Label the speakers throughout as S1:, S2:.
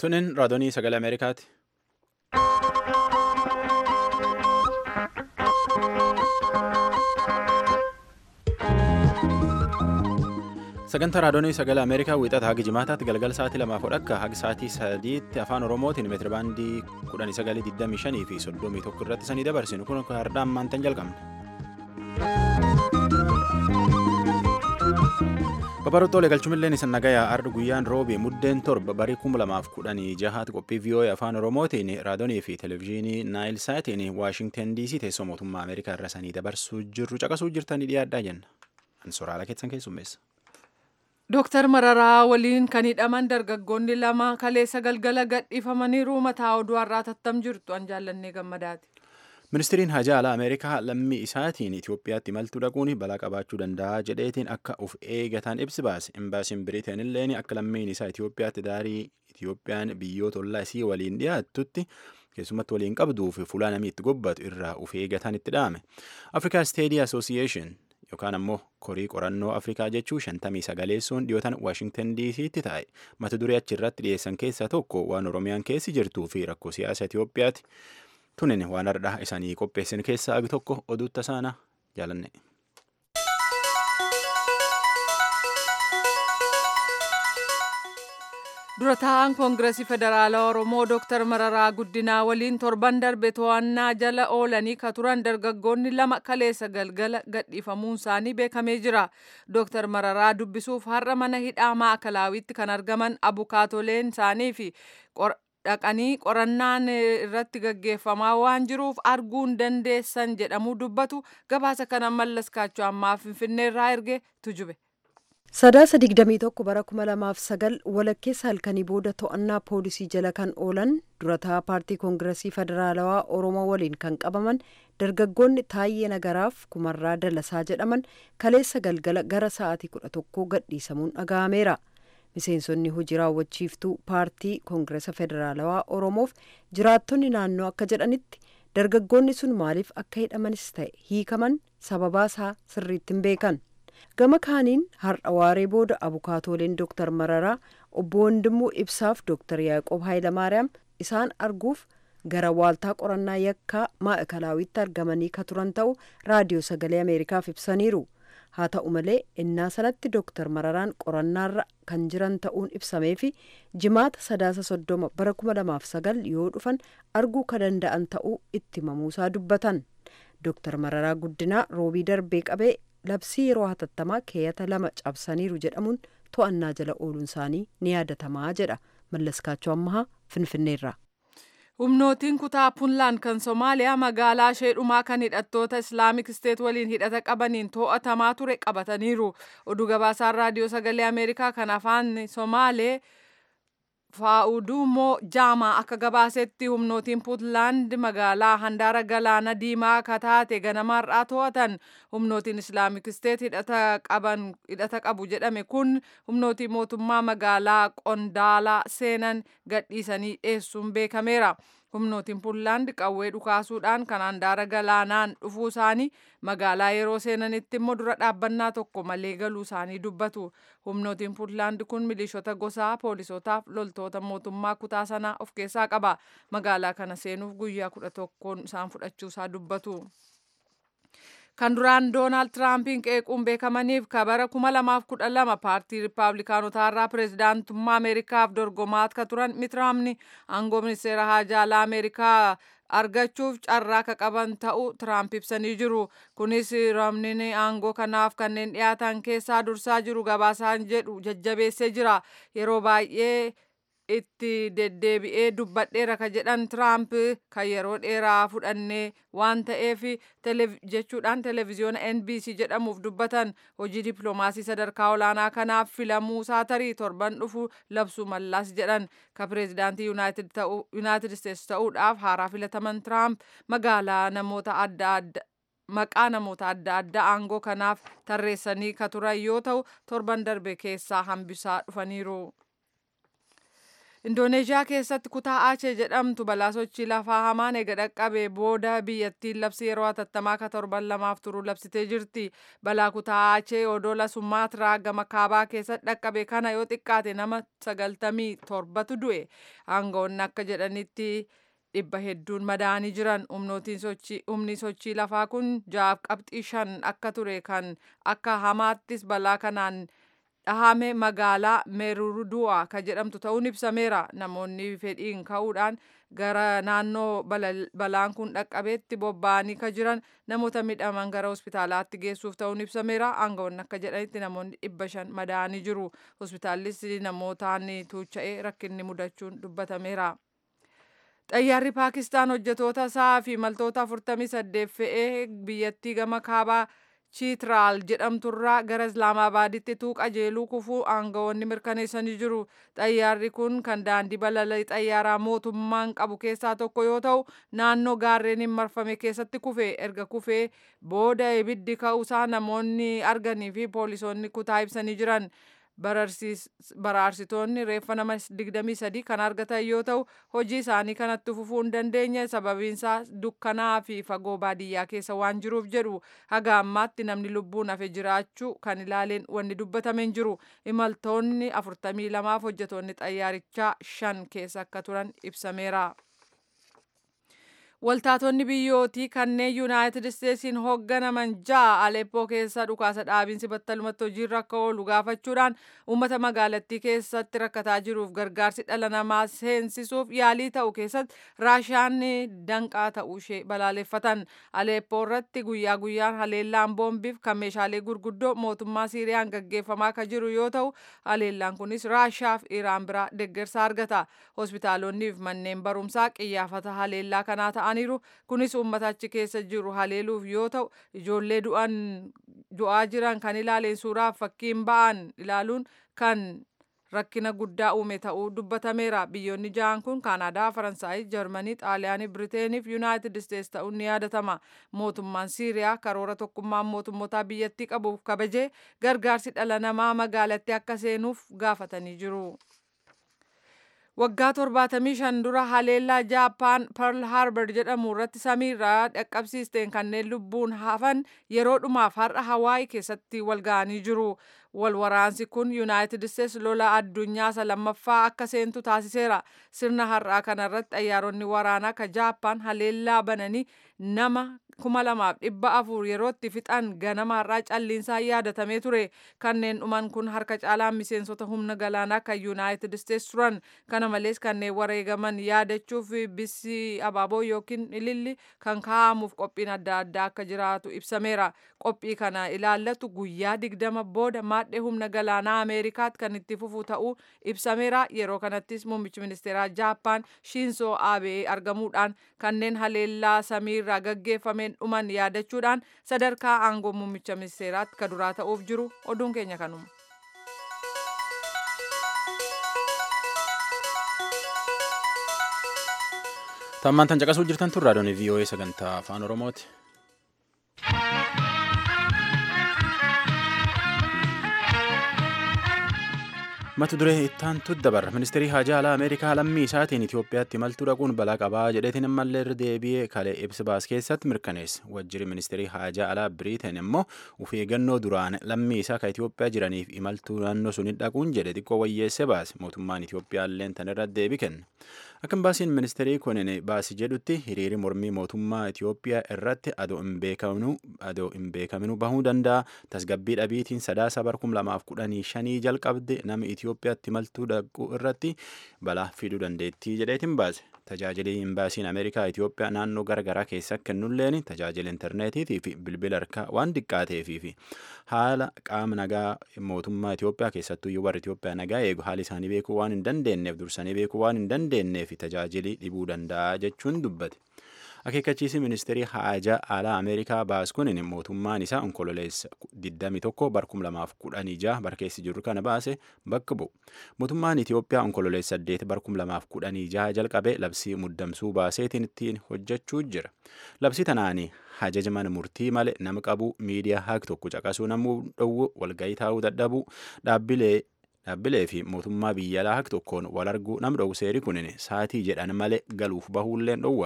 S1: Tunin raadiyoo sagalee Ameerikaati. Sagantaa raadiyoo sagalee Ameerikaa wiixata haga jimaataatti galgala sa'aatii lamaaf akka haga sa'aatii sadiitti afaan Oromootiin meetirabaandii kudhanii sagalii digdamii shanii fi soddomii tokko irratti sanii dabarsinu kun hardaan maantan jalqabna. Babarootoolee galchumilleen isa nagayaa arda guyyaan roobii muddeen torba barii kuma lamaaf kudhanii jahaatti qophii VOA afaan Oromootiin raadiyoonii fi televezyiinii Naayil Saatiin Waashingtan DC teessoo mootummaa Ameerikaa irra sanii dabarsuu jirru caqasuu jirtanii dhiyaadhaa jenna. Ansoraala keessan keessummeessa.
S2: Dooktar Mararaa waliin kan hidhaman dargaggoonni lama kaleessa galgala gadhiifamaniiru mataa oduu har'aa tattam jirtu an jaallannee gammadaati.
S1: Ministiriin hajaa alaa Ameerikaa lammii isaatiin Itoophiyaatti imaltuu dhaquun balaa qabaachuu danda'a jedheetiin akka of eegatan ibsi baase. Imbaasiin Biriteen illeen akka lammiin isaa Itoophiyaatti daarii Itoophiyaan biyyoota ollaa isii waliin dhiyaattutti keessumatti waliin qabduu fi fuula namni itti gobbatu irraa of eegatan itti dhaame. Afrikaa Steedii Asoosiyeeshin yookaan ammoo korii qorannoo Afrikaa jechuu shantamii sagaleessuun dhiyootan Waashingtan DC'tti taa'e. Mata duree achirratti dhiyeessan keessaa tokko waan Oromiyaan keessi jirtuu fi rakkoo siyaasa Itoophiyaati. Tunin waan hardhaa isaanii qopheessan keessaa agi tokko oduutta isaana jaalanne.
S2: Dura taa'aan Koongireesii Federaalaa Oromoo Dooktar Mararaa Guddinaa waliin torban darbe to'annaa jala oolanii ka turan dargaggoonni lama kaleessa galgala gadhiifamuun isaanii beekamee jira. Dooktar Mararaa dubbisuuf har'a mana hidhaa maakalawiitti kan argaman abukaatoleen isaanii fi dhaqanii qorannaan irratti gaggeeffamaa waan jiruuf arguun dandeessan jedhamuu dubbatu gabaasa kana mallas kaachoo ammaa finfinneerraa erge tujube.
S3: Sadaasa digdamii tokko bara kuma lamaaf sagal walakkeessa halkanii booda to'annaa poolisii jala kan oolan durataa paartii koongiresii federaalawaa oromoo waliin kan qabaman dargaggoonni taayyee nagaraaf kumarraa dalasaa jedhaman kaleessa galgala gara sa'aatii kudha tokkoo gadhiisamuun dhaga'ameera. miseensonni hojii raawwachiiftuu paartii koongiresa federaalawaa oromoof jiraattonni naannoo akka jedhanitti dargaggoonni sun maaliif akka hidhamanis ta'e hiikaman sababaa isaa sirriitti hin beekan gama kaaniin har'a waaree booda abukaatooleen dooktar mararaa obbo Wandimuu ibsaaf dooktar yaaqoob haayilamaariyaam isaan arguuf gara waaltaa qorannaa yakkaa maa'ikalawiitti argamanii ka turan ta'u raadiyoo sagalee ameerikaaf ibsaniiru. haa ta'u malee innaa sanatti dooktar mararaan qorannaarra kan jiran ta'uun ibsamee fi jimaata sadaasa soddoma bara kuma lamaaf sagal yoo dhufan arguu ka danda'an ta'uu itti himamuusaa dubbatan dooktar mararaa guddinaa roobii darbee qabee labsii yeroo hatattamaa keeyata lama cabsaniiru jedhamuun to'annaa jala ooluun isaanii ni yaadatamaa jedha mallaskaachoo ammahaa finfinneerra.
S2: humnootiin kutaa puunlaan kan somaaliyaa magaalaa sheedhumaa kan hidhattoota islaamik isteet waliin hidhata qabaniin to'atamaa ture qabataniiru oduu gabaasaan raadiyoo sagalee ameerikaa kan afaan somaalee faa'udumoo jaamaa akka gabaasetti humnootiin puutlaand magaalaa handaara galaana diimaa akka taate ganamaarraa to'atan humnootiin islaamik isteet hidhata qabu jedhame kun humnootii mootummaa magaalaa qondaalaa seenan gadhiisanii dhiyeessuun beekameera. humnootiin puutlaand qawwee dhukaasuudhaan kan handaara galaanaan dhufuu isaanii magaalaa yeroo seenanitti immoo dura dhaabbannaa tokko malee galuu isaanii dubbatu humnootiin puutlaand kun milishoota gosaa poolisootaaf loltoota mootummaa kutaa sanaa of keessaa qaba magaalaa kana seenuuf guyyaa kudha tokkoon isaan fudhachuusaa dubbatu. kan duraan doonaald tiraampiin qeequun beekamaniif kabara kuma lamaaf kudha lama paartii riippaabilikaanotaa irraa pireezidaantummaa ameerikaaf dorgomaa akka turan mitiraamni aangoo ministeera haajaalaa ameerikaa argachuuf carraa akka qaban ta'uu tiraamp ibsanii jiru kunis ramnin aangoo kanaaf kanneen dhiyaatan keessaa dursaa jiru gabaasaan jedhu jajjabeessee jira yeroo baay'ee itti deddeebi'ee dubbadheera ka jedhan tiraamp kan yeroo dheeraa fudhannee waan ta'eef jechuudhaan televezyiyoona nbc jedhamuuf dubbatan hojii dippiloomaasii sadarkaa olaanaa kanaaf filamuu isaa tarii torban dhufu labsuu mallaas jedhan ka pireezidaantii yuunaayitid isteetsi ta'uudhaaf haaraa filataman tiraamp magaalaa namoota adda adda maqaa namoota adda addaa aangoo kanaaf tarreessanii ka turan yoo ta'u torban darbe keessaa hambisaa dhufaniiru. indooneeshiyaa keessatti kutaa aachee jedhamtu balaa sochii lafaa hamaan ega dhaqqabe booda biyyattiin labsii yeroo hatattamaa ka torban lamaaf turu labsitee jirti balaa kutaa aachee odola sumaatiraa gama kaabaa keessatti dhaqqabe kana yoo xiqqaate nama sagaltamii torbatu du'e aangawoonni akka jedhanitti dhibba hedduun madaa'anii jiran humni sochii lafaa kun jaaf qabxii shan akka ture kan akka hamaattis balaa kanaan dhahame magaalaa meerurudu'a ka jedhamtu ta'uun ibsameera namoonni fedhiin ka'uudhaan gara naannoo balaan kun dhaqqabeetti bobba'anii ka jiran namoota midhaman gara hospitaalaatti geessuuf ta'uun ibsameera aangawoonni akka jedhanitti namoonni dhibba shan madaa'anii jiru hospitaallis namootaan tuucha'ee rakkinni mudachuun dubbatameera. xayyaarri paakistaan hojjetoota isaa fi imaltoota 48 fe'ee biyyattii gama kaabaa chiitiraal jedhamturraa gara islaamaabaaditti tuuqa jeeluu kufuu aangawoonni mirkaneessanii jiru xayyaarri kun kan daandii balalii xayyaaraa mootummaan qabu keessaa tokko yoo ta'u naannoo gaarreeniin marfame keessatti kufe erga kufee booda ibiddi ka'uusaa namoonni arganii fi poolisoonni kutaa ibsanii jiran baraarsitoonni reeffa nama 23 kan argatan yoo ta'u hojii isaanii kanatti fufuu hin dandeenye sababiinsaa dukkanaa fi fagoo baadiyyaa keessa waan jiruuf jedhu haga ammaatti namni lubbuun hafe jiraachuu kan ilaaleen wanni dubbatame hin jiru imaltoonni 42 fi hojjetoonni xayyaarichaa shan keessa akka turan ibsameera. Waltaatonni biyyootii kanneen yuunaayitid isteetsiin hoogganaman ja'a Aleppoo keessa dhukaasa dhaabiinsi battalumatti hojiirra akka oolu gaafachuudhaan uummata magaalattii keessatti rakkataa jiruuf gargaarsi dhala namaa seensisuuf yaalii ta'u keessatti raashiyaan danqaa ta'uu ishee balaaleffatan. Aleppoo irratti guyyaa guyyaan haleellaan boombiif kan meeshaalee gurguddoo mootummaa Siiriyaan gaggeeffamaa akka jiru yoo ta'u haleellaan kunis raashiyaa fi Iraan biraa deeggarsa argata. Hospitaalonni fi manneen barumsaa qiyyaafata haleellaa kanaa ta'an ta'aniiru kunis uummata achi keessa jiru haleeluuf yoo ta'u ijoollee du'an du'aa jiran kan ilaaleen suuraaf fakkiin ba'an ilaaluun kan rakkina guddaa uume ta'uu dubbatameera biyyoonni ja'an kun kaanaadaa faransaay jarmanii xaaliyaanii biriteenii fi yuunaayitid isteets ta'uun ni yaadatama mootummaan siiriyaa karoora tokkummaan mootummoota biyyattii qabuuf kabajee gargaarsi dhala namaa magaalatti akka seenuuf gaafatanii jiru. waggaa torbaatamii shan dura haleellaa jaappaan perl harbor jedhamu irratti samiirraa dhaqqabsiisteen kanneen lubbuun hafan yeroo dhumaaf har'a hawaii keessatti wal ga'anii jiru wal waraansi kun yuunaayitid isteets lola addunyaa isa lammaffaa akka seentu taasiseera sirna har'aa kanarratti xayyaaronni waraanaa ka jaappaan haleellaa bananii nama kuma lamaaf dhibba afur yerootti fixan ganama har'aa calliinsaan yaadatamee ture kanneen dhuman kun harka caalaan miseensota humna galaanaa kan yuunaayitid isteets turan kana malees kanneen wareegaman yaadachuuf bisi abaaboo yookiin ililli kan kaa'amuuf qophiin adda addaa akka jiraatu ibsameera qophii kana ilaallatu guyyaa digdama booda maadhee humna galaanaa ameerikaatti kan itti fufu ta'uu ibsameera yeroo kanattis muummichi ministeeraa jaappaan shiinsoo aabee argamuudhaan kanneen haleellaa samiirraa gaggeeffameen dhuman yaadachuudhaan sadarkaa aangoo muummicha ministeeraatti ka duraa ta'uuf jiru oduun keenya kanuma.
S1: Tammaan tan caqasuu jirtan tun raadiyoon VOA sagantaa afaan Oromooti. mata duree ittaantu dabarra ministeerii haajaa alaa ameerikaa lammii isaatiin itiyoophiyaatti imaltuu dhaquun balaa qabaa jedheetiin ammallee irra deebi'ee kalee ibsa baas keessatti mirkaneessa wajjiri ministeerii haajaa alaa biriiteen immoo uf eeggannoo duraan lammii isaa ka itiyoophiyaa jiraniif imaltuu naannoo suniin dhaquun jedhe xiqqoo wayyeesse baase mootummaan itiyoophiyaa illeen tan irra deebii kenna akka baasiin ministeerii kunin baasi jedhutti hiriiri mormii mootummaa itiyoophiyaa irratti adoo hin beekaminuu bahuu danda'a tasgabbii dhabiitiin sadaasa barkum lamaaf kudhanii shanii jalqabde nama Itiyoophiyaatti imaltuu dhaquu irratti balaa fiduu dandeettii jedheetiin baase. Tajaajilli imbaasiin Ameerikaa Itiyoophiyaa naannoo garaagaraa keessa kennulleen tajaajila intarneetiitii fi bilbila harkaa waan xiqqaateefii fi haala qaama nagaa mootummaa Itiyoophiyaa keessattuu warri Itiyoophiyaa nagaa eegu haala isaanii beekuu waan hin dandeenyeef dursanii beekuu waan hin dandeenyeef tajaajilli dhibuu danda'a jechuun dubbate. akeekkachiisi ministeerii haajaa alaa ameerikaa baas kunin mootummaan isaa onkololeessa 21 bar 2016 barkeessi jiru kana baase bakka bu'u mootummaan itiyoophiyaa onkololeessa 8 bar 2016 jalqabe labsii muddamsuu baaseetiin ittiin hojjechuu jira labsii tanaanii hajaja mana murtii malee nama qabu miidiyaa haaq tokko caqasuu namuu dhowwu walgayii taa'uu dadhabuu dhaabbilee dhaabbilee fi mootummaa biyya alaa hak tokkoon wal arguu nam dhowwu seeri kunin saatii jedhan malee galuuf bahuulleen dhowwa.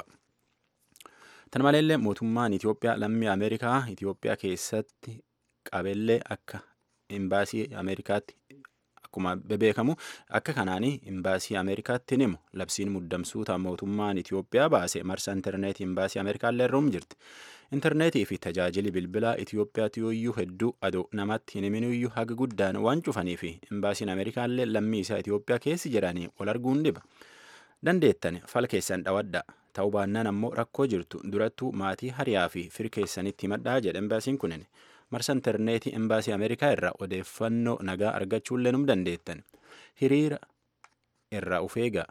S1: Tan maleellee mootummaan Itoophiyaa lammii Ameerikaa Itoophiyaa keessatti qabellee akka imbaasii Ameerikaatti akkuma beekamu akka kanaanii imbaasii Ameerikaatti himu labsiin muddamsuuta mootummaan Itoophiyaa baase marsa intarneetii imbaasii Ameerikaallee irra jirti. Intarneetii fi tajaajili bilbilaa Itoophiyaatti yooyyuu hedduu adoo namatti hin himinuyyuu haga guddaan waan cufanii fi imbaasiin Ameerikaallee lammii isaa Itoophiyaa keessi jedhanii wal arguun dhiba. Dandeettan fal keessan dhawadha. Ta'uu baannaan ammoo rakkoo jirtu durattuu maatii hariyaa fi fir keessanitti himadhaa jedha imbaasiin kunin. marsa intarneetii imbaasii ameerikaa irraa odeeffannoo nagaa argachuullee num dandeettan hiriira irraa uf eegaa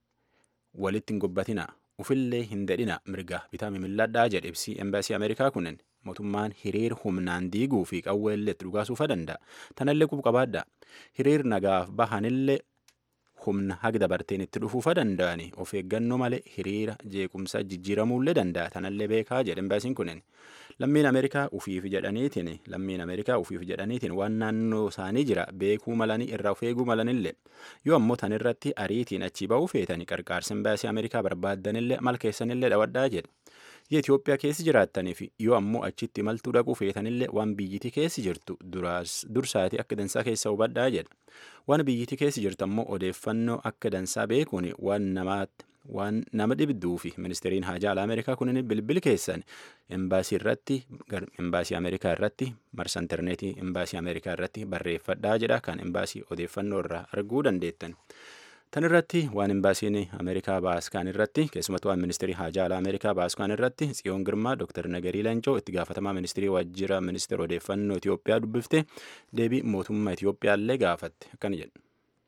S1: walitti hin gobbatinaa ufillee hin dadhina mirga bitaa mimilladhaa jedhe ibsii imbaasii ameerikaa kunin mootummaan hiriir humnaan diiguu fi qawweellee itti dhugaasuufa danda'a tanallee qub qabaadha hiriir nagaaf bahanillee humna haga dabarteen itti dhufuufa danda'ani of eeggannoo malee hiriira jeequmsa jijjiiramuullee danda'a tanallee beekaa jedhe imbaasiin kunin lammiin ameerikaa ufiif jedhaniitiin lammiin ameerikaa ufiif jedhaniitiin waan naannoo isaanii jira beekuu malanii irraa of eeguu malanillee yoo ammoo tan irratti ariitiin achi ba'uu feetanii qarqaarsa imbaasii ameerikaa barbaaddanillee mal keessanillee dhawadhaa jedhe biyya Itoophiyaa keessi jiraattaniif yoo ammoo achitti imaltuu dhaquu feetanillee waan biyyiti keessi jirtu dursaati akka dansaa keessa hubadhaa jedha waan biyyiti keessi jirtu ammoo odeeffannoo akka dansaa beekuun waan namaatti waan nama dhibduu fi ministeeriin haajaa alaa ameerikaa kunin bilbil keessan embaasii irratti embaasii ameerikaa irratti marsa intarneetii embaasii ameerikaa irratti barreeffadhaa jedha kan embaasii odeeffannoo irraa arguu dandeettan. Tan irratti waan embaasiin Ameerikaa baaskaan irratti keessumattuu waan ministeerii haajaa alaa Ameerikaa baaskaan irratti Tsiyoon Girmaa Dr. Nagarii Lancoo itti gaafatamaa ministeerii waajjira ministeera odeeffannoo Itoophiyaa dubbifte deebii mootummaa Itoophiyaa illee gaafatte akkana jedhu.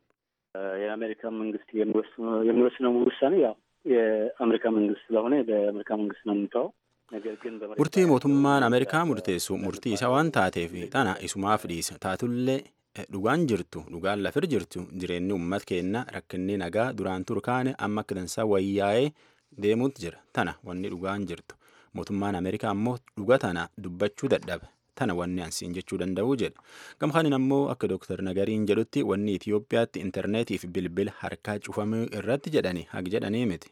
S4: የአሜሪካ መንግስት የሚወስነው ውሳኔ ያው የአሜሪካ መንግስት ስለሆነ በአሜሪካ መንግስት ነው የምንተወው። ነገር ግን
S1: murtii mootummaan Ameerikaa murteessu murtii isaa waan taateef tana isumaaf dhiisa taatullee dhugaan jirtu dhugaan lafir jirtu jireenyi uummat keenna rakkinni nagaa duraan turkaane amma akka dansaa wayyaa'ee deemuutu jira tana wanni dhugaan jirtu mootummaan ameerikaa ammoo dhuga tana dubbachuu dadhabe tana wanni ansiin jechuu danda'u jedha gamkaanin ammoo akka dooktar nagariin jedhutti wanni itiyoophiyaatti intarneetii fi bilbila harkaa cufamuu irratti jedhani haq jedhanii miti.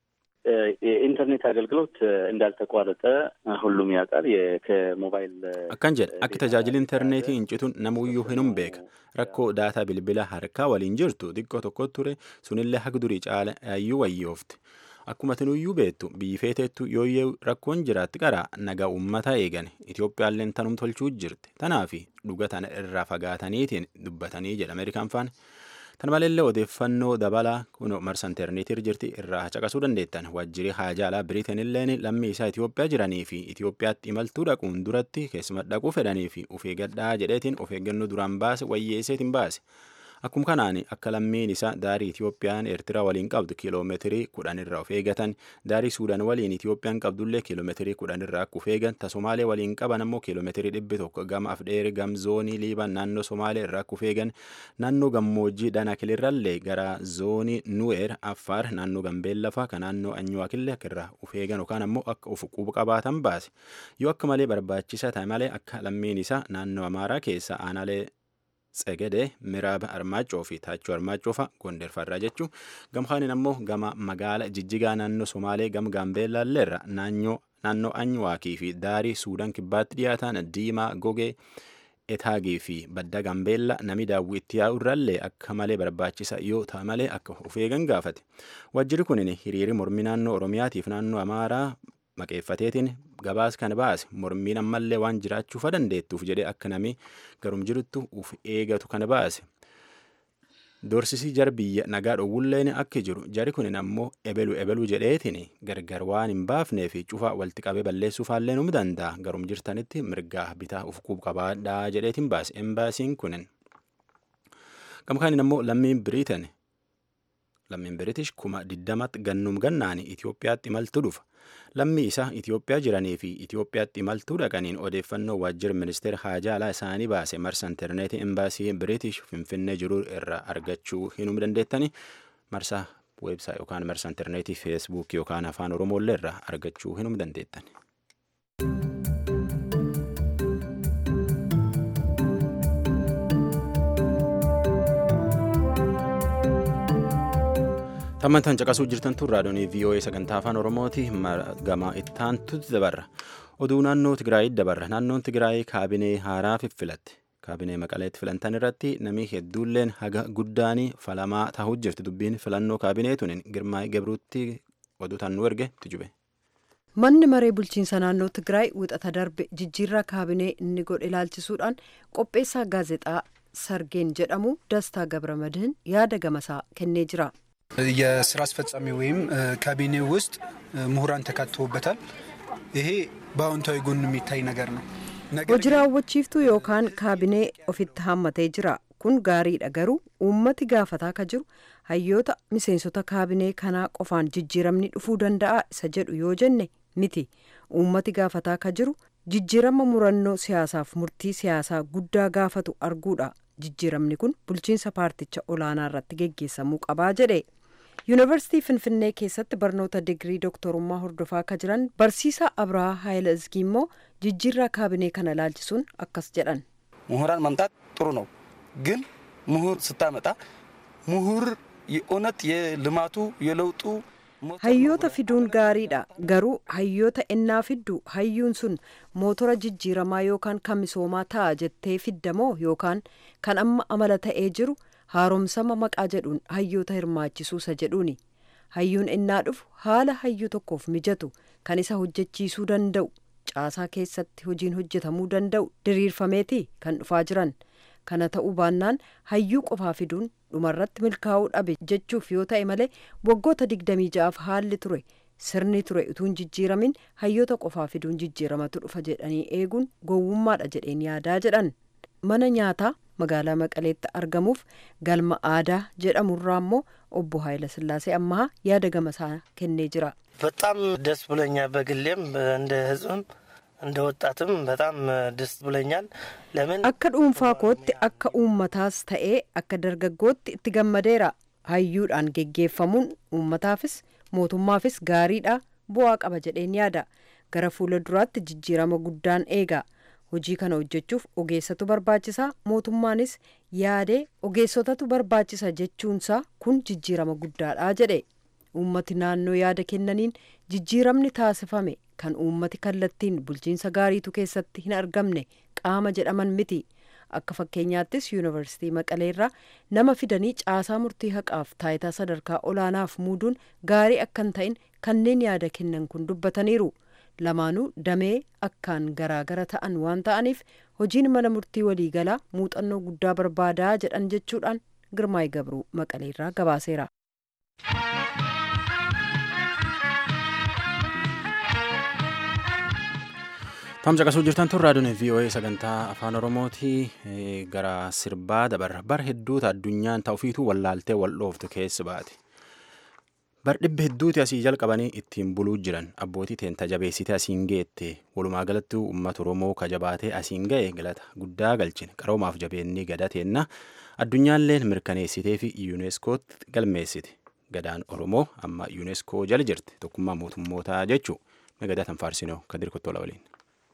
S4: የኢንተርኔት አገልግሎት እንዳልተቋረጠ ሁሉም ያውቃል። ከሞባይል
S1: akkan jedha akka tajaajili intarneetii hincituun namuyyuu hinum beeka rakkoo daataa bilbila harkaa waliin jirtu xiqqoo tokko ture sunillee haga durii caala yaayyuu wayyoofte akkuma tinuyyuu beektu biyyi feeteettu yooyyee rakkoon jiraatti qara nagaa ummata eegan itiyoophiyaalleen tanum tolchuu jirti tanaafi dhuga tana irraa fagaataniitiin dubbatanii jedha ameerikaan faana. Tan maleellee odeeffannoo dabalaa kun marsa intarneetii jirti irraa caqasuu dandeettan waajjirri haajaa alaa biriitenilleen lammii isaa Itoophiyaa jiranii fi Itoophiyaatti imaltuu dhaquun duratti keessuma dhaquu fedhanii fi of eeggadhaa jedheetiin of eeggannoo duraan baase wayyeesseetiin baase. Akkuma kanaan akka lammiin isaa daarii Itoophiyaan Eertiraa waliin qabdu kiiloomeetirii kudhan irraa of eegatan daarii Suudaan waliin Itoophiyaan qabdullee kiiloomeetirii kudhan irraa akka of eegan ta Somaalee waliin qaban ammoo kiiloomeetirii dhibbi tokko gama Afdheeri gam zoonii Liibaan naannoo Somaalee irraa akka of eegan naannoo gammoojjii Danakilirrallee gara zoonii Nuweer Affaar naannoo Gambeellafaa kan naannoo Anyuwaakillee akka irraa of eegan yookaan ammoo akka of quba qabaatan baase yoo akka malee barbaachisaa ta'e malee akka lammiin isaa naannoo Amaaraa keessa aanaalee Tsegedee miraaba armaacoo fi taachoo armaacoo fa'a gonderfarraa jechuun gamkaanin ammoo gama magaala jijjigaa naannoo somaalee gama gaambeellaalleerra naannoo anyuwaakii fi daarii suudaan kibbaatti dhiyaatan diimaa gogee etaagii fi badda gaambeella nami daawwii itti yaa'urraallee akka malee barbaachisa yoo ta'a malee akka of eegan gaafate wajjirri kunin hiriiri mormii naannoo oromiyaatiif naannoo amaaraa maqeeffateetiin gabaas kan baase mormiin ammallee waan jiraachuufa dandeettuuf jedhee akka nami garum jiruttu uf eegatu kan baase. Doorsisii jar biyya nagaa dhowwulleen akka jiru jari kunin ammoo ebelu ebelu jedheetiin gargar waan hin baafnee fi cufaa walitti qabee balleessuufaallee num danda'a garum jirtanitti mirgaa bitaa uf quub qabaadhaa jedheetiin baase embaasiin kunin. Gamkaanin ammoo lammiin Biriitan lammiin Biriitish kuma digdamatti gannum gannaani Itoophiyaatti imaltu dhufa. Lammii isaa Itoophiyaa jiranii fi Itoophiyaatti imaltuu dhaqaniin odeeffannoo waajjira ministeera haajaa alaa isaanii baase marsa intarneetii embaasii Biriitish Finfinnee jiru irraa argachuu hinum dandeettani marsa weebsaa yookaan marsa intarneetii feesbuuk yookaan afaan oromoollee irraa argachuu hinum dandeettan. Tammantan caqasuu jirtan tun raadiyoonii VOA sagantaa afaan Oromooti gama ittaantutti dabarra. Oduu naannoo Tigraayitti dabarra. Naannoon Tigraay kaabinee haaraa fiffilatte. Kaabinee maqaleetti filantan irratti namni hedduulleen haga guddaanii falamaa ta'uu jirti. Dubbiin filannoo kaabineetuun Girmaay Gabruutti oduu tan nu erge tijube.
S3: Manni maree bulchiinsa naannoo Tigraay wixata darbe jijjiirraa kaabinee inni godhe ilaalchisuudhaan qopheessaa gaazexaa Sargeen jedhamu Dastaa Gabramadihin yaada gamasaa kennee jira.
S5: የስራ አስፈጻሚ ወይም ካቢኔ ውስጥ ምሁራን ተካተውበታል። ይሄ በአዎንታዊ ጎን የሚታይ ነገር ነው።
S3: hojii raawwachiiftuu yookaan kaabinee ofitti hammatee jira kun gaariidha garuu uummati gaafataa ka jiru hayyoota miseensota kaabinee kanaa qofaan jijjiiramni dhufuu danda'a isa jedhu yoo jenne miti uummati gaafataa ka jiru jijjiirama murannoo siyaasaaf murtii siyaasaa guddaa gaafatu arguudha jijjiiramni kun bulchiinsa paarticha olaanaa irratti geggeessamuu qabaa jedhe yuunivarsiitii finfinnee keessatti barnoota digirii dooktorummaa hordofaa akka jiran barsiisaa abrahaa haayila izgii immoo jijjiirraa kaabinee kana ilaalchisuun akkas jedhan
S6: ምሁራን ማምጣት ጥሩ ነው፣ ግን ምሁር ስታመጣ ምሁር የእውነት የልማቱ የለውጡ
S3: hayyoota fiduun gaariidha garuu hayyoota ennaa fiddu hayyuun sun mootora jijjiiramaa yookaan kan misoomaa ta'a jettee fiddamoo yookaan kan amma amala ta'ee jiru haaromsama maqaa jedhuun hayyoota hirmaachisuusa jedhuuni hayyuun ennaa dhufu haala hayyuu tokkoof mijatu kan isa hojjechiisuu danda'u caasaa keessatti hojiin hojjetamuu danda'u diriirfameeti kan dhufaa jiran kana ta'uu baannaan hayyuu qofaa fiduun dhumarratti milkaa'uu dhabe jechuuf yoo ta'e malee waggoota digdamii ja'aaf haalli ture sirni ture utuun jijjiiramin hayyoota qofaa fiduun jijjiiramatu dhufa jedhanii eeguun gowwummaadha jedheen yaadaa jedhan mana nyaataa magaalaa maqaleetti argamuuf galma aadaa jedhamurraa immoo obbo Haayila Sillaasee ammaa yaada gamasaa kennee jira.
S6: በጣም ደስ ብሎኛል። በግሌም እንደ ህዝብም እንደ ወጣትም በጣም ደስ ብሎኛል። ለምን
S3: akka dhuunfaa kootti akka uummataas ta'ee akka dargaggootti itti gammadeera hayyuudhaan geggeeffamuun uummataafis mootummaafis gaariidha bu'aa qaba jedheen yaada gara fuula duraatti jijjiirama guddaan eega hojii kana hojjechuuf ogeessatu barbaachisaa mootummaanis yaadee ogeessotatu barbaachisa jechuunsaa kun jijjiirama guddaadha jedhe uummati naannoo yaada kennaniin jijjiiramni taasifame kan uummati kallattiin bulchiinsa gaariitu keessatti hin argamne qaama jedhaman miti akka fakkeenyaattis yuunivarsiitii maqaleerraa nama fidanii caasaa murtii haqaaf taayitaa sadarkaa olaanaaf muuduun gaarii akka hin ta'in kanneen yaada kennan kun dubbataniiru lamaanuu damee akkaan garaagara ta'an waan ta'aniif hojiin mana murtii waliigalaa muuxannoo guddaa barbaadaa jedhan jechuudhaan girmaay gabruu maqaleerraa gabaaseera.
S1: Tamsa qasuu jirtan tun raadiyoon VOA sagantaa afaan Oromooti gara sirbaa dabarra bar hedduuta addunyaan ta'ufiitu wallaaltee wal dhooftu keessa baate. Bar dhibba hedduuti asii jalqabanii ittiin buluu jiran abbootii teenta jabeessite asiin geette walumaa galatti uummata Oromoo kajabaatee asiin ga'e galata guddaa galchine qaroomaaf jabeennii gadateenna addunyaalleen mirkaneessitee fi yuuneeskootti galmeessite gadaan Oromoo amma yuuneskoo jala jirti tokkummaa mootummootaa jechuu gadatan faarsinoo kadir kottoola waliin.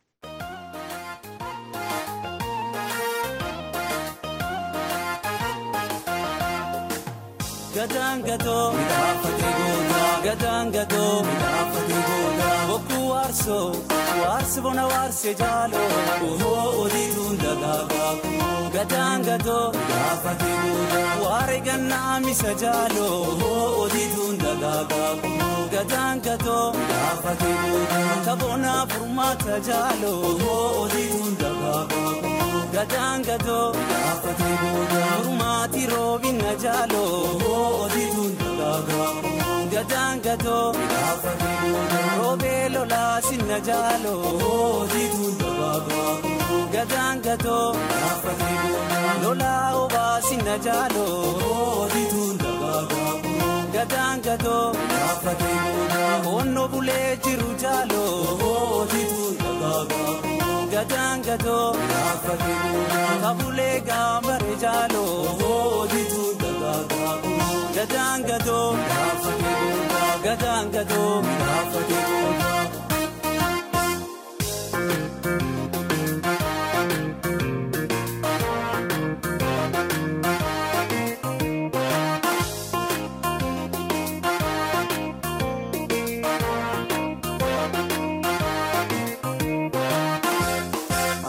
S7: Gadaan gatoo midhaafatee gootaa gadaan gatoo midhaafatee gootaa bokkuu waarsoo waarsi bona waarsee jaaloo ohoo odiituun dagaagaa kumoo gadaan gatoo midhaafatee gootaa waare gannaa misa jaaloo ohoo odiituun dagaagaa kumoo gadaan gatoo midhaafatee gootaa taboonaa furmaata jaaloo ohoo odiituun dagaagaa kumoo gadaan gatoo midhaafatee gootaa furmaati roobina jaaloo ohoo odiituun dagaagaa gadaan gatoo roobee lolaa sinna jaaloo odiituun dagaagaa gadaan gatoo lolaa obaa sinna jaaloo odiituun dagaagaa gadaan gatoo onno bulee jiru jaaloo odiituun dagaagaa gadaan gatoo kabulee gaambare jaaloo odiituun dagaagaa gadaan gatoo gadaan gatoo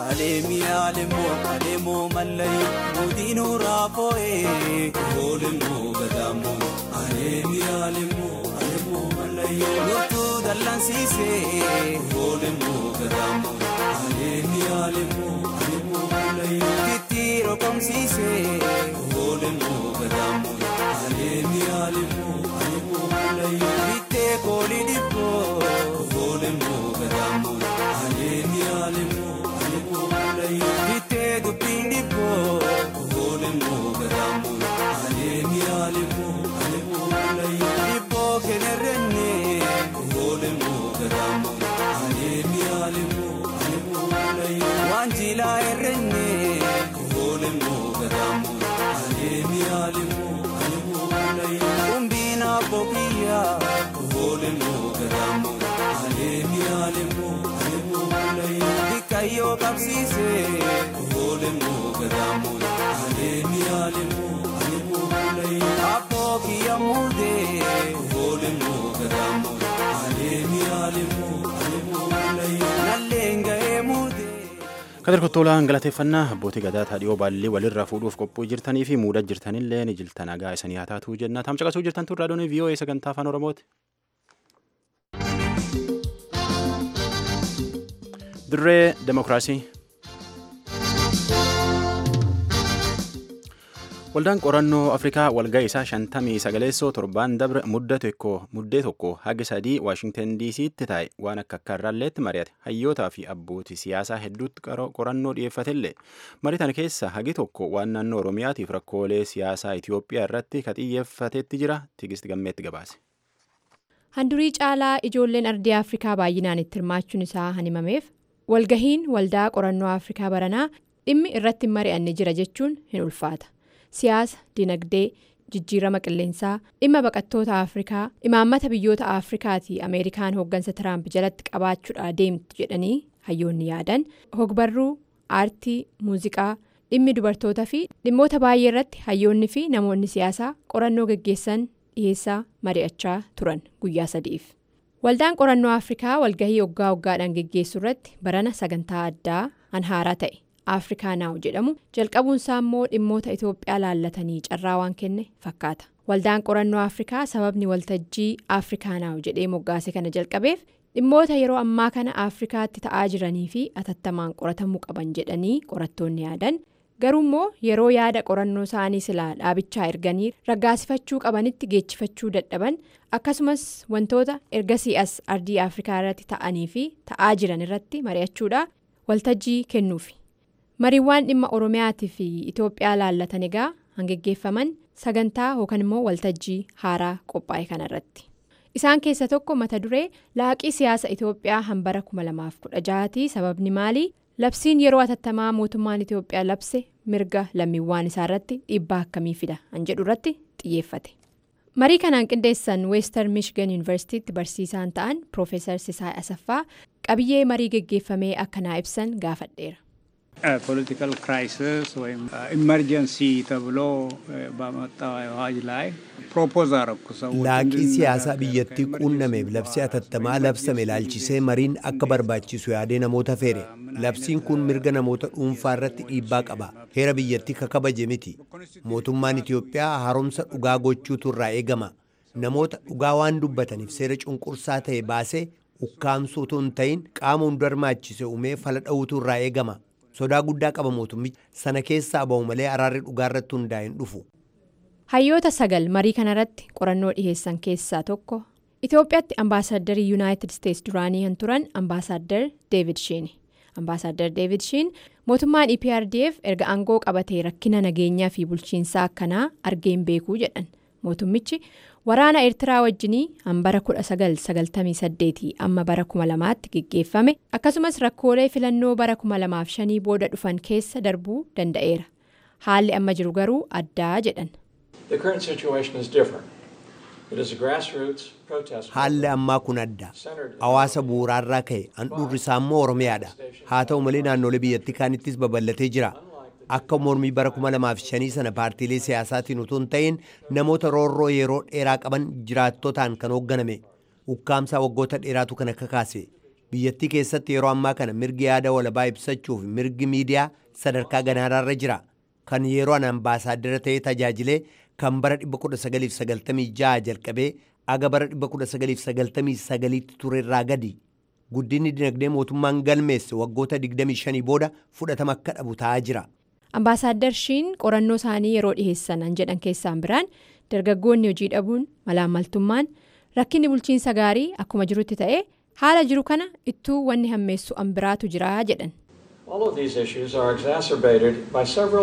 S7: aleemi alemoo alemoo mallayu mootiinuu raafoo'ee oolemoo gadaamoo aleemi alemoo alemoo mallayu loltuu dallansiisee oolemoo gadaamoo aleemi alemoo alemoo mallayu tittiiroo komsiisee oolemoo gadaamoo aleemi alemoo alemoo mallayu bittee koolii dhibboo oolemoo gadaamoo aleemi alemoo alemoo mallayu bittee dubbiin dhibboo oolemoo gadaamoo aleemi alemoo alemoo mallayu dhibboo kenerrenne oolemoo gadaamoo aleemi alemoo alemoo mallayu waan jilaa errenne oolemoo gadaamoo aleemi alemoo alemoo mallayu umbiina bokiyyaa oolemoo gadaamoo aleemi alemoo alemoo mallayu dikkayyoo qabsiisee oolemoo gadaamoo aleemi alemoo alemoo mallayu abboo kiyya muudee oolemoo gadaamoo aleemi alemoo alemoo mallayu nalleen ga'ee muudee.
S1: Kadir Kottoolaan galateeffannaa abbootii gadaa taadhiyoo baallii walirraa fuudhuuf qophii jirtanii fi muudaa jirtanillee ni jilta nagaa isanii haa taatuu jenna. Tam caqasuu jirtan turraa doonii VOA sagantaa afaan Oromooti. Dirree Demokiraasii. Waldaan qorannoo Afrikaa walga'ii isaa shantamii sagaleessoo torbaan dabre muddee tokko haga sadii Waashingtan DC'tti taa'e waan akka akka irraalleetti mari'ate hayyootaa fi abbootii siyaasaa hedduutti qorannoo dhiyeeffatellee marii tana keessa hagi tokko waan naannoo Oromiyaatiif rakkoolee siyaasaa Itoophiyaa irratti ka xiyyeeffatetti jira Tigist Gammeetti gabaase.
S8: Handurii caalaa ijoolleen ardii Afrikaa baay'inaan itti hirmaachuun isaa hanimameef walgahiin waldaa qorannoo Afrikaa baranaa dhimmi irratti mari'anne jira jechuun hin ulfaata. Siyaasa, dinagdee, jijjiirama qilleensaa, dhimma baqattoota Afrikaa, imaammata biyyoota Afrikaatii Ameerikaan hooggansa Tiraamp jalatti qabaachuudha deemtu jedhanii hayyoonni yaadan hogbarruu, aartii, muuziqaa, dhimmi dubartootaa fi dhimmoota baay'ee irratti hayyoonni fi namoonni siyaasaa qorannoo gaggeessan dhiyeessaa mari'achaa turan guyyaa sadiif. Waldaan qorannoo Afrikaa walgahii waggaa waggaadhaan geggeessu irratti barana sagantaa addaa anhaaraa ta'e. afrikaa naaw jedhamu jalqabuunsaa immoo dhimmoota itoophiyaa laallatanii carraa waan kenne fakkaata waldaan qorannoo afrikaa sababni waltajjii afrikaa naaw jedhee moggaase kana jalqabeef dhimmoota yeroo ammaa kana afrikaatti ta'aa jiranii fi atattamaan qoratamuu qaban jedhanii qorattoonni yaadan garuu immoo yeroo yaada qorannoo isaanii silaa dhaabichaa erganii raggaasifachuu qabanitti geechifachuu dadhaban akkasumas wantoota ergasii as ardii afrikaa irratti ta'anii fi ta'aa jiran irratti mari'achuudha waltajjii kennuufi. mariiwwan dhimma oromiyaatii fi itoophiyaa laallatan egaa hangeggeeffaman sagantaa yookaan immoo waltajjii haaraa qophaa'e kanarratti isaan keessa tokko mata duree laaqii siyaasa itoophiyaa hambara 2016 sababni maalii labsiin yeroo atattamaa mootummaan itoophiyaa labse mirga lammiiwwan isaarratti dhiibbaa akkamii fida an jedhu irratti xiyyeeffate marii kanaan qindeessan weestar michigan yuunivarsiitiitti barsiisaan ta'an piroofeesar sisaay asaffaa qabiyyee marii geggeeffamee akkanaa ibsan gaafadheera.
S9: ፖለቲካል ክራይሲስ ወይም ኢመርጀንሲ ተብሎ በመጣው አዋጅ ላይ ፕሮፖዝ አረኩ ሰው
S10: laaqii siyaasaa biyyattii quunnameef labsii atattamaa labsame ilaalchisee mariin akka barbaachisu yaadee namoota feere labsiin kun mirga namoota dhuunfaa irratti dhiibbaa qaba heera biyyattii kakabaje miti mootummaan itiyoophiyaa haaromsa dhugaa gochuutu irraa eegama namoota dhugaa waan dubbataniif seera cunqursaa ta'e baasee ukkaamsuu utuu hin ta'in qaama hunda hirmaachise uumee fala dha'uutu irraa eegama sodaa guddaa qaba mootummichi sana keessaa ba'u malee araarri dhugaa irratti hundaa'e hin dhufu.
S8: hayyoota sagal marii kanarratti qorannoo dhiheessan keessaa tokko itoophiyaatti ambaasaaddarii yuunaayitid isteetsi duraanii kan turan ambaasaadder deevid shiin ambaasaadder deevid shiin mootummaan eprdf erga aangoo qabatee rakkina nageenyaa fi bulchiinsaa akkanaa argeen beekuu jedhan mootummichi waraana eertiraa wajjinii hambara 1998 amma bara 2000tti geggeeffame akkasumas rakkoolee filannoo bara 2005 booda dhufan keessa darbuu danda'eera haalli amma jiru garuu addaa jedhan.
S10: haalli ammaa kun adda hawaasa bu'uuraarraa ka'e handhuurri isaa immoo oromiyaadha haa ta'u malee naannolee biyyattii kaanittis babal'atee jira akka mormii bara 2005 sana paartiilee siyaasaatiin utuu hin ta'in namoota roorroo yeroo dheeraa qaban jiraattotaan kan hoogganame ukkaamsaa waggoota dheeraatu kan akka kaase biyyattii keessatti yeroo ammaa kana mirgi yaada walabaa ibsachuuf mirgi miidiyaa sadarkaa ganaaraarra jira kan yeroo an ambaasaaddara ta'ee tajaajilee kan bara 1996 jalqabee aga bara 1999tti turerraa gadi guddinni dinagdee mootummaan galmeesse waggoota 25 booda fudhatama akka dhabu ta'aa jira.
S8: Ambaasaaddar Shiin qorannoo isaanii yeroo dhiheessan an jedhan keessaan biraan dargaggoonni hojii dhabuun malaammaltummaan rakkinni bulchiinsa gaarii akkuma jirutti ta'ee haala jiru kana ittuu wanni hammeessu an biraatu jira jedhan.
S11: All of these issues are exacerbated by several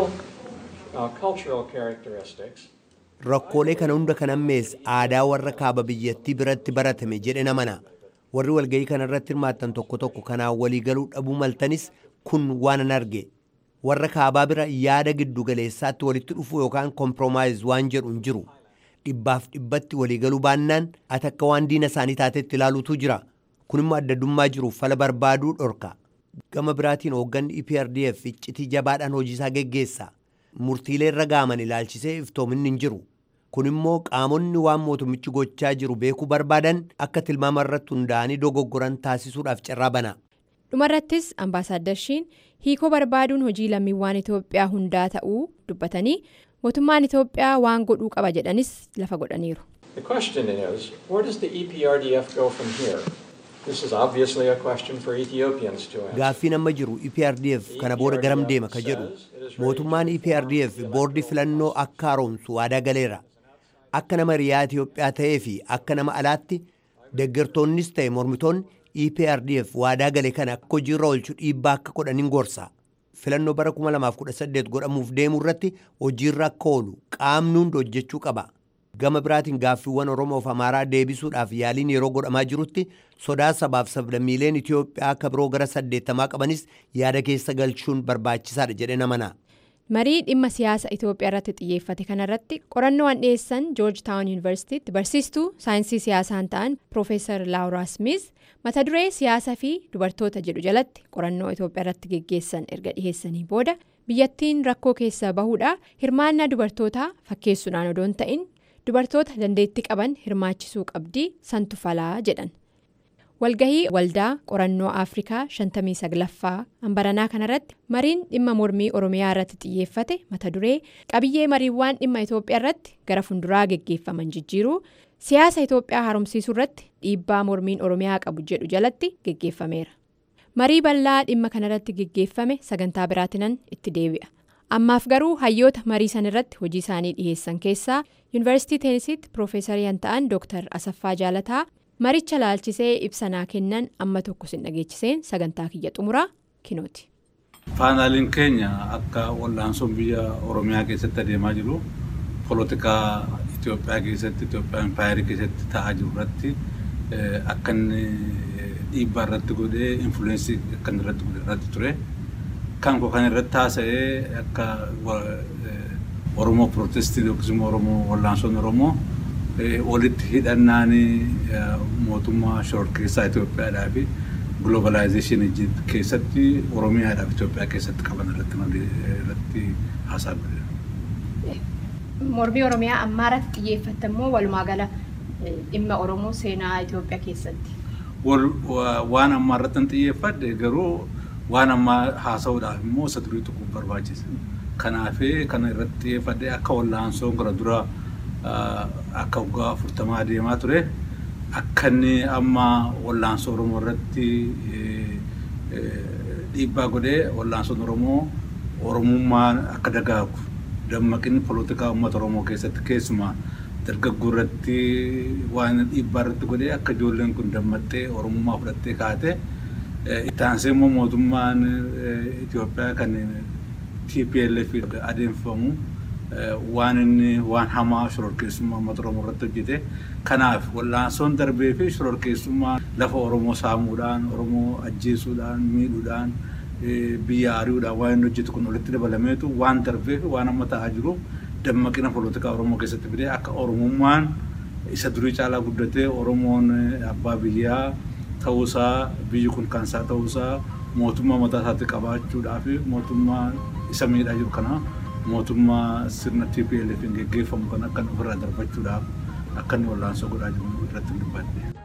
S11: uh, cultural characteristics.
S10: Rakkoolee kana hunda kan hammeesse aadaa warra kaaba biyyattii biratti baratame jedhe namana. Warri walga'ii kana irratti hirmaattan tokko tokko kanaan waliigaluu dhabuu maltanis kun waan an arge. Warra kaabaa bira yaada giddu galeessaatti walitti dhufu yookaan kompromaayiz waan jedhu hin jiru. Dhibbaaf dhibbatti waliigaluu baannaan ati akka waan diina isaanii taatetti ilaaluutu jira. Kun immoo addaddummaa jiruuf fala barbaaduu dhorka. Gama biraatiin hoogganni EPRDF iccitii jabaadhaan hojiisaa geggeessa. Murtiilee irra gaaman ilaalchisee iftoominni hin jiru. Kun immoo qaamonni waan mootummichi gochaa jiru beekuu barbaadan akka tilmaama irratti hundaa'anii dogoggoran taasisuudhaaf carraa bana.
S8: Dhumarrattis ambaasaaddar Shiin hiikoo barbaaduun hojii lammiiwwan Itoophiyaa hundaa ta'uu dubbatanii mootummaan Itoophiyaa waan godhuu qaba jedhanis lafa godhaniiru.
S11: The question is, where does the EPRDF go from here? This is obviously a question for Ethiopians to answer.
S10: Gaaffiin amma jiru EPRDF kana booda garam deema ka jedhu mootummaan EPRDF boordii filannoo akka haaromsu waadaa galeera. Akka nama riyaa Itoophiyaa ta'ee fi akka nama alaatti deeggartoonnis ta'e mormitoonni EPRDF waadaa gale kana akka hojiirra oolchu dhiibbaa akka godhaniin gorsa. Filannoo bara 2018 godhamuuf deemuu irratti hojiirra akka oolu qaamni hundi hojjechuu qaba. Gama biraatiin gaaffiiwwan Oromoof Amaaraa deebisuudhaaf yaaliin yeroo godhamaa jirutti sodaa sabaaf sablammiileen Itoophiyaa akka biroo gara saddeettamaa qabanis yaada keessa galchuun barbaachisaadha jedhee namana.
S8: Marii dhimma siyaasa Itoophiyaa irratti xiyyeeffate kanarratti qorannoo an dhiyeessan George Town Universitytti barsiistuu saayinsii siyaasaan ta'an Profeesar Laawuraa Smith mata duree siyaasaa fi dubartoota jedhu jalatti qorannoo Itoophiyaa irratti geggeessan erga dhiheessanii booda biyyattiin rakkoo keessa bahuudha hirmaannaa dubartootaa fakkeessuudhaan odoo hin ta'in dubartoota dandeettii qaban hirmaachisuu qabdii santu falaa jedhan. walgahii waldaa qorannoo afrikaa 59ffaa hambaranaa kanarratti mariin dhimma mormii oromiyaa irratti xiyyeeffate mata duree qabiyyee mariiwwan dhimma itoophiyaa irratti gara funduraa geggeeffaman jijjiiruu siyaasa itoophiyaa haaromsiisuu irratti dhiibbaa mormiin oromiyaa qabu jedhu jalatti geggeeffameera marii bal'aa dhimma kanarratti geggeeffame sagantaa biraatinan itti deebi'a ammaaf garuu hayyoota marii san irratti hojii isaanii dhiheessan keessaa yuunivarsiitii teenisitti piroofeesarii kan ta'an dooktar asaffaa jaalataa maricha laalchisee ibsanaa kennan amma tokko sin dhageechiseen sagantaa kiyya xumuraa kinooti.
S12: Paanaaliin keenya akka wal'aansoon biyya Oromiyaa keessatti adeemaa jiru poolitikaa Itoophiyaa keessatti Itoophiyaa impaayarii keessatti ta'aa jiru irratti akka inni dhiibbaa irratti godhee infuleensii akka inni irratti godhe irratti ture. Kan koo kan irratti haasa'ee akka Oromoo Pirootestii yookiis immoo Oromoo wal'aansoon Oromoo walitti hidhannaan mootummaa shororkeessaa Itoophiyaadhaa fi globalization keessatti Oromiyaadhaaf Itoophiyaa keessatti qaban irratti haasaa godhe.
S8: Mormii Oromiyaa ammaa irratti xiyyeeffatte immoo walumaa gala dhimma Oromoo seenaa Itoophiyaa keessatti.
S12: Waan ammaa irratti hin xiyyeeffadhe garuu waan ammaa haasa'uudhaaf immoo isa durii tuquun barbaachisa. Kanaafii kana irratti xiyyeeffadhe akka wal'aansoon gara duraa akka waggaa afurtamaa adeemaa ture akka inni amma wal'aansoo oromoo irratti dhiibbaa godhee wal'aansoon oromoo oromummaan akka dagaagu dammaqinni poolitikaa uummata oromoo keessatti keessumaa dargaggoo irratti waan dhiibbaa irratti godhee akka ijoolleen kun dammattee oromummaa fudhattee kaate itti aansee immoo mootummaan Itoophiyaa kan TPLF adeemsifamu waan inni waan hamaa shororkeessummaa uummata oromoo irratti hojjete kanaaf wal'aansoon darbee fi shororkeessummaa lafa oromoo saamuudhaan oromoo ajjeesuudhaan miidhuudhaan biyya ari'uudhaan waan inni hojjetu kun walitti dabalameetu waan darbee fi waan amma ta'aa jiru dammaqina poolitikaa oromoo keessatti fidee akka oromummaan isa durii caalaa guddatee oromoon abbaa biyyaa ta'uusaa biyyi kun kansaa ta'uusaa mootummaa mataa isaatti qabaachuudhaa fi mootummaa isa miidhaa jiru kana mootummaa sirna TPLF geggeeffamu kan akka ofirraa darbachuudhaaf akka inni wal'aansoo godhaa jiru irratti dubbadhe.